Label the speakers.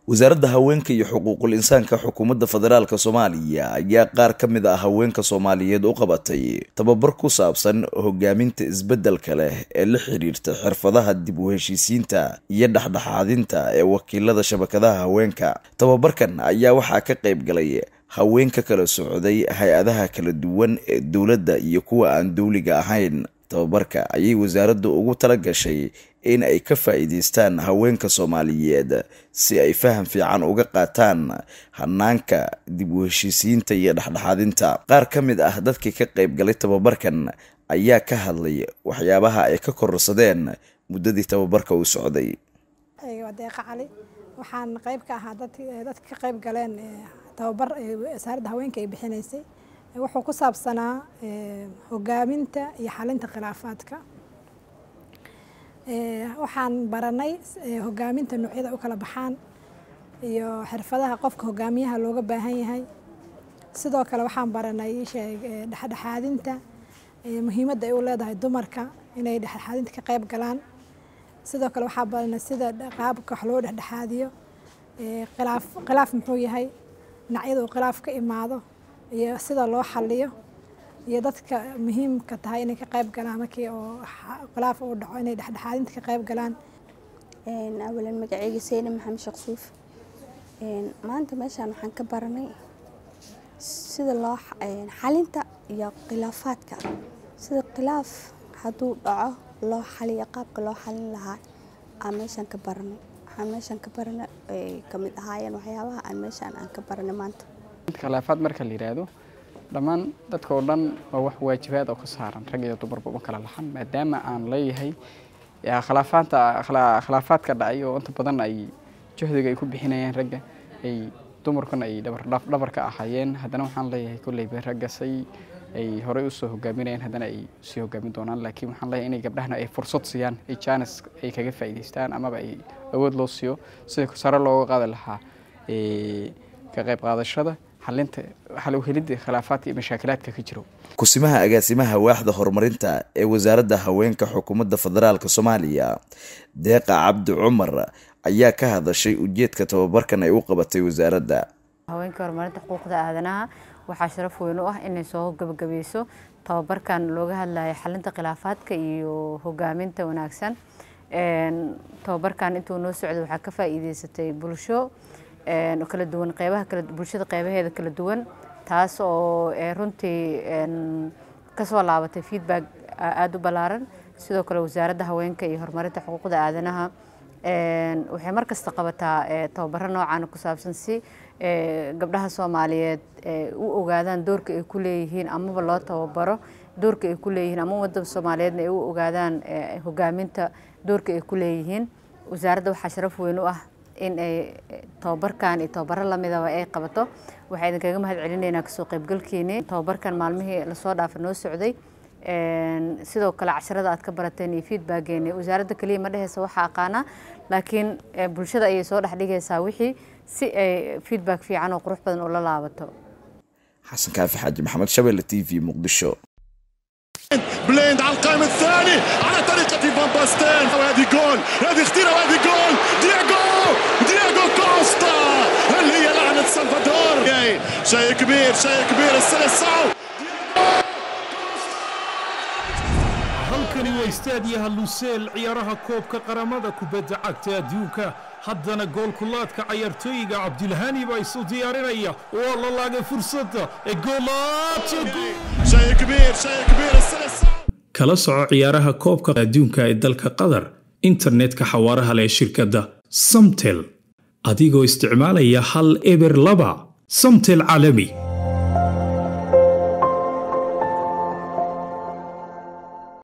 Speaker 1: wasaaradda haweenka iyo xuquuqul insaanka xukuumadda federaalk soomaaliya ayaa qaar ka mid ah haweenka soomaaliyeed u qabatay tababar ku saabsan hogaaminta isbeddelka leh ee la xiriirta xirfadaha dib u heshiisiinta iyo dhexdhexaadinta ee wakiilada shabakadaha haweenka tababarkan ayaa waxaa ka qayb galay haweenka kala socday hay-adaha kala duwan ee dowladda iyo kuwa aan dowliga ahayn tababarka ayay wasaaraddu ugu tala gashay in ay ka faa'iidaystaan haweenka soomaaliyeed si ay faham fiican uga qaataan hanaanka dib u heshiisiinta iyo dhexdhexaadinta qaar ka mid ah dadkii ka qayb galay tababarkan ayaa ka hadlay waxyaabaha ay ka kororsadeen muddadii tababarka uu socday
Speaker 2: deeqa cali waxaan qayb ka ahaa dadka ka qayb galeen tababar wasaaradda haweenka ay bixinaysay wuxuu ku saabsanaa hogaaminta iyo xalinta khilaafaadka waxaan baranay hogaaminta noocyada u kala baxaan iyo xirfadaha qofka hogaamiyaha looga baahan yahay sidoo kale waxaan baranay dhexdhexaadinta muhiimadda ay u leedahay dumarka inay dhexdhexaadinta ka qayb galaan sidoo kale waxaan baranay sida qaabka wax loo dhexdhexaadiyo khilaaf khilaaf muxuu yahay dhinacyada uu khilaaf ka imaado iyo sida loo xaliyo iyo dadka muhiimka tahay inay ka qayb galaan markii oo khilaaf uu dhaco inay dhexdhexaadinta ka qayb galaan
Speaker 3: awalan magaceyga seyne maxamed sheekh suuf maanta meeshaan waxaan ka baranay sida loo xalinta iyo khilaafaadka sida khilaaf hadduu dhaco loo xaliyo qaabka loo xalin lahaa aan meeshaan ka baranay waxaan meeshaan ka baranay ay kamid ahaayeen waxyaabaha aan meeshaan aan ka baranay maanta
Speaker 4: khilaafaad marka la yidhaahdo dhammaan dadka oo dhan waa wax waajibaad oo ka saaran rag iyo dumarba uma kala lahan maadaama aan leeyahay khilaafaanta khilaafaadka dhacay oo inta badan ay juhdiga ay ku bixinayaan ragga ay dumarkuna ay dhabar ka ahaayeen haddana waxaan leeyahay kolleyba ragga say ay horey usoo hogaaminayaan haddana ay usii hogaamin doonaan laakiin waxaan leeyahay inay gabdhahana ay fursad siiyaan ay jaanis ay kaga faa'iidaystaan amaba ay awood loo siiyo sida sare looga qaadi lahaa ka qayb qaadashada helidda khilaafaadka iyo mashaakilaadka ka jiro
Speaker 1: kusimaha agaasimaha waaxda horumarinta ee wasaaradda haweenka xukuumadda federaalk soomaaliya deeqa cabdi cumar ayaa ka hadashay ujeedka tababarkan ay u qabatay wasaaradda
Speaker 5: haweenka horumarinta xuquuqda aadanaha waxaa sharaf weyn u ah inay soo gabagabeyso tababarkan looga hadlayo xalinta khilaafaadka iyo hogaaminta wanaagsan tababarkan intuu noo socday waxaa ka faa'iideysatay bulsho kala duwan qeybaha kala bulshada qeybaheeda kala duwan taas oo runtii kasoo laabatay feedback aada u ballaaran sidoo kale wasaaradda haweenka iyo horumarinta xuquuqda aadanaha waxay mar kasta qabataa tababaro noocan ku saabsan si gabdhaha soomaaliyeed u ogaadaan doorka ay ku leeyihiin amaba loo tababaro doorka ay ku leeyihiin ama wadada soomaaliyeedna ay u ogaadaan hogaaminta doorka ay ku leeyihiin wasaaradda waxaa sharaf weyn u ah in ay tababarkan iyo tababaro lamidaba ay qabato waxaa idinkaga mahad celinaynaa kasoo qaybgalkeeni tababarkan maalmihii lasoo dhaafa noo socday sidoo kale casharada aad ka barateen iyo feedbackeeni wasaaradda keliya ma dheheysa waxaa aqaanaa laakiin bulshada ayay soo dhexdhigaysaa wixii si ay feedback fiican oo qurux badan ula laabato
Speaker 1: xasan kaafi xaaji maxamed shabelle t v muqdisho
Speaker 6: بليند على القائم الثاني على طريقة فان باستين وهذه جول هذه اختيرة وهذه جول دياغو دياغو كوستا هل هي لعنة سلفادور شيء كبير شيء كبير السلسعو
Speaker 7: halkani waa istaadiyaha luseel ciyaaraha koobka qaramada kubadda cagta adduunka haddana goolkulaadka cayaartooyiga cabdilhani baa isu diyaarinaya waa la laagay fursadda ee kala soco ciyaaraha koobka adduunka ee dalka qatar internetka xawaaraha leh shirkadda samtel adigoo isticmaalaya hal eber laba samtel caalami